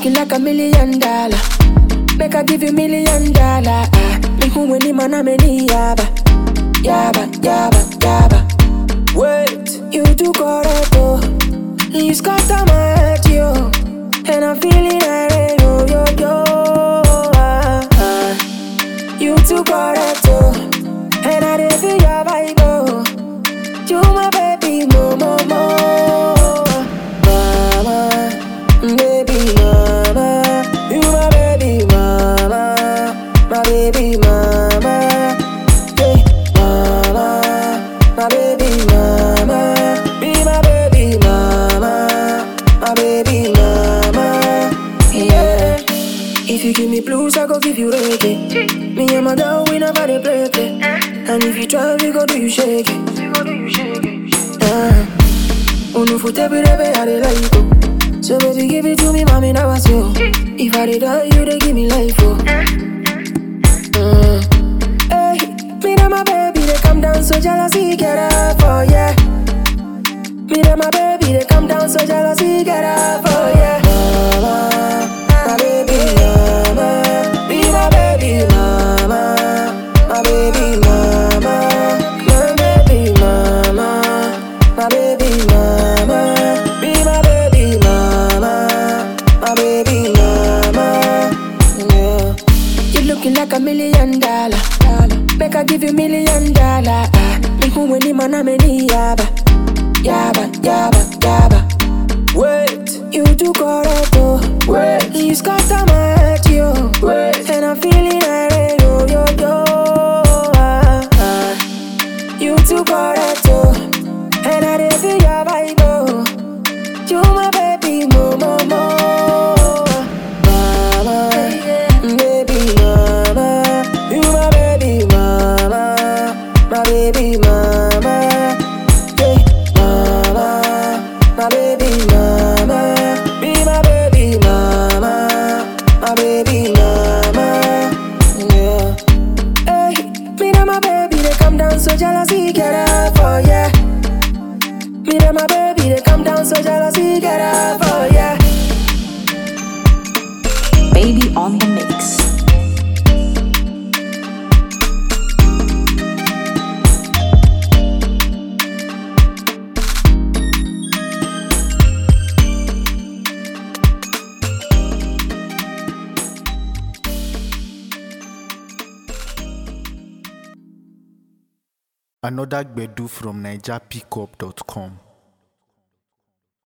looking like a million dollar. Make I give you million dollar. Ah, me who when him and I'm yaba, yaba, yaba, yaba. Wait, you too correct oh. You scatter my head yo, and I'm feeling irate yo yo yo. Ah, ah. You too correct oh, and I dey feel your vibe oh. You my baby mo mo mo, mama, baby mama. You my baby mama, my baby mama, hey mama, my baby mama, be my baby mama, my baby mama, yeah. If you give me blues, I go give you reggae. Me and my girl, we never dey play play. And if you try, we go do you shake it. Ah, oh no, for every day, I dey like you. So baby, give it to me, mommy, now I you. If I dey die, you dey give me life, oh. Mm. Hey, me and my baby, they come down so jealousy get up, oh yeah. Me and my baby, they come down so jealousy get up, oh yeah. Mama, my baby mama, be my baby mama, my baby mama, my baby mama, my baby mama, be my baby mama, my baby mama, yeah. You looking like a million dollar. Make I give you million dollar. Ah, me who when him and I'm yaba, yaba, yaba, yaba. Wait, you too correct oh. Wait, you scatter my head yo. Wait, and I'm feeling irate yo yo yo. Ah, ah. You too correct oh, and I dey feel your vibe oh. You my baby mo mo mo, mama, baby mama. You my baby mama, my baby mama, hey mama, my baby mama, be my baby mama, my baby mama, yeah. Hey, me and my baby they come down so jealousy get up, oh yeah. Me and my baby, they come down so jealousy get up, oh yeah. Baby on the mix. Another Gbedu from NigerPickup.com.